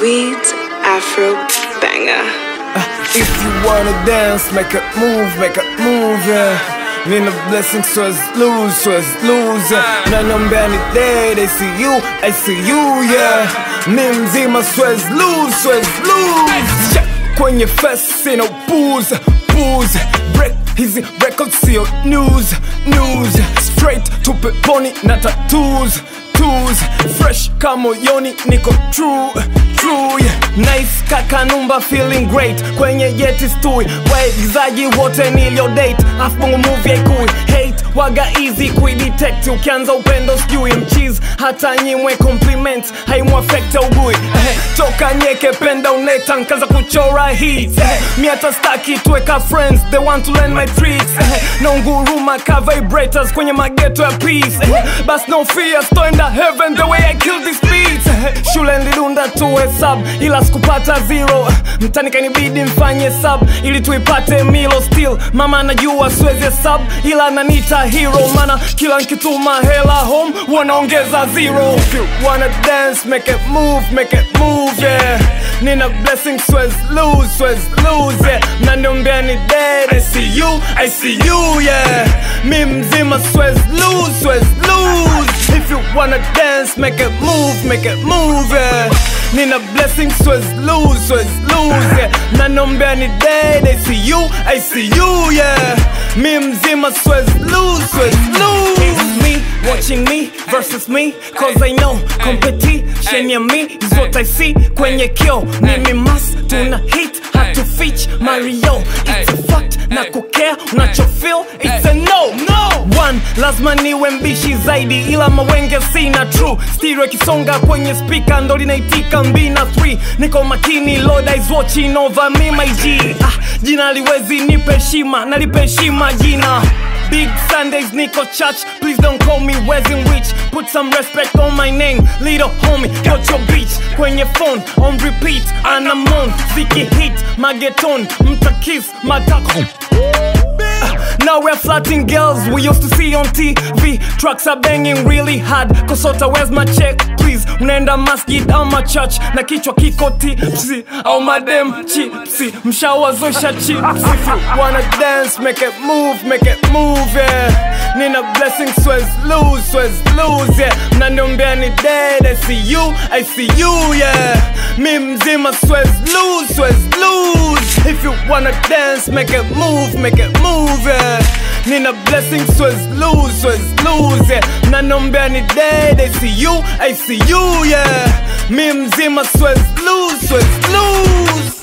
sweet Afro banger. If you wanna dance, make a move, make a move, yeah. Nina blessing swaz lose, swaz lose, yeah. Nanaombea ni day, they see you, I see you, yeah. Mi mzima swaz lose, swaz lose. Yeah. Kwenye fest sina booze, booze. Break hizi records sio news, news. Straight to peponi na tattoos, tattoos. Fresh kama moyoni niko true, true, yeah. Nice kaka numba feeling great kwenye yeti stui waigizaji wote nilio date afu bongo movie haikui hate waga easy kuidetect ukianza upendo sijui mchiz hata nyimwe compliment haimwafekte ugui eh, toka nyeke penda uneta nkaza kuchora hits eh, mi hata staki tuweka friends they want to learn my tricks eh, no nguruma ka vibrators kwenye mageto ya peace eh, bas no fear stoenda heaven the way I kill these beats eh, shule nilidunda tuwe sub ila sikupata zero mtani kanibidi mfanye sub ili tuipate milo still mama anajua siwezi sub ila ananita hero mana kila nkituma hela home wanaongeza zero If you wanna dance make it move make it move yeah nina blessing swez lose swez lose yeah mnaniombea ni dead I see you I see you yeah mi mzima swez lose swez lose if you wanna dance make it move make it move yeah Nina blessing swez lose, swez lose yeah. Mnaniombea ni dead, I see you, I see you yeah Mi mzima swez lose, swez lose It's me, watching me versus me Cause I know competition ya me is what I see kwenye kio Mimi must tuna hit, hatu fitch Mario It's a fact, na kukea, unacho feel It's a no, no One, lazima niwe mbishi zaidi ila mawenge sina true stereo ikisonga kwenye speaker ndo linaitika mbina 3 niko makini lord is watching over me my G ah, jina liwezi nipe heshima nalipe heshima jina Big Sundays, Nico Church. Please don't call me Wesley Witch. Put some respect on my name. Little homie, got your bitch. Kwenye phone, on repeat. And I'm on. Ziki hit, mageton. Mta kiss, matako. Now we're flatting girls we used to see on TV. Trucks are banging really hard. Kosota, where's my check, please? Unaenda masjid ama church na kichwa kiko tipsy au madem chipsy, mshawazosha chips. If you wanna dance, make it move, make it move, yeah. Nina blessing, swez lose, swez lose, yeah. Mnaniombea ni dead, I see you, I see you, yeah. Mi mzima, swez lose, swez lose. If you wanna dance, make it move, make it move, yeah. Nina blessing, swez lose, swez lose, yeah. Mnaniombea ni dead, I see you, I see you, yeah. Mi mzima, swez lose, swez lose.